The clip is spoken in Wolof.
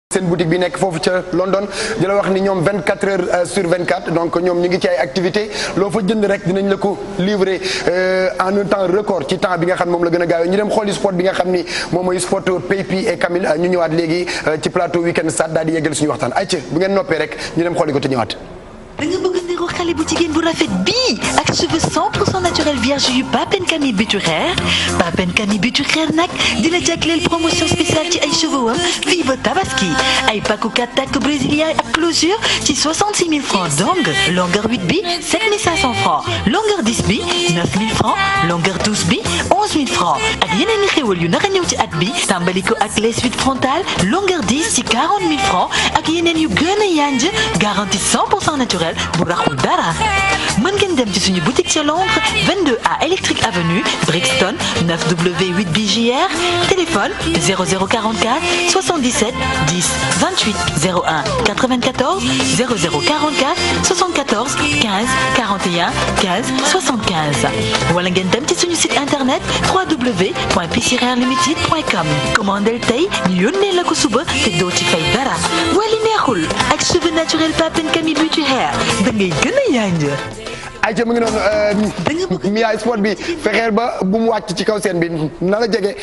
seen boutique bi nekk foofu ca London di la wax ni ñoom 24 heures sur 24 donc ñoom ñu ngi ci ay activité loo fa jënd rek dinañ la ko livrer en un temps record ci temps bi nga xam ne moom la gën a gaawee ñu dem xooli sport bi nga xam ni moom mooy sport Paypi et Camille ñu ñëwaat léegi ci plateau weekend stade daal di yeggal suñu waxtaan ayca bu ngeen noppee rek ñu dem xooli ko te ñëwaat. da nga bëgg niru xale bu jigéen bu rafet bii ak cheveux 100% naturel vierge yu Papen Camille Buturer Papen Camille Buturer nag dina jagleel promotion spéciale ci ay cheveux wam fii ba tabaski ay paku 4 tak brésilien ak closure ci 66 000 francs donc longueur 8 bi 7 500 francs longueur 10 bi 9 000 francs longueur 12 bi 11 000 francs ak yeneen i xéwal yu nar a ñëw ci at bi tàmbali ko ak les suites frontales longueur 10 ci 40 000 francs ak yeneen yu gën a yanj garantie 100% naturel bu raxul dara mën ngeen dem ci suñu boutique ca Londres 22 à Electric Avenue Brixton 9W8 BJR téléphone 0044 77 10 28 01 94 0044 74 15 41 15 75 wala ngeen dem ci suñu site internet www.pcrlimited.com commandel tey ñu yónnee la ko suba te doo ci fay dara wali neexul ak cheveux naturel Papen Camille Beauty Hair da ngay gën a yànj ayca mu ngi noonu Mia sport bi fexeel ba bu mu wàcc ci kaw seen bi na la jege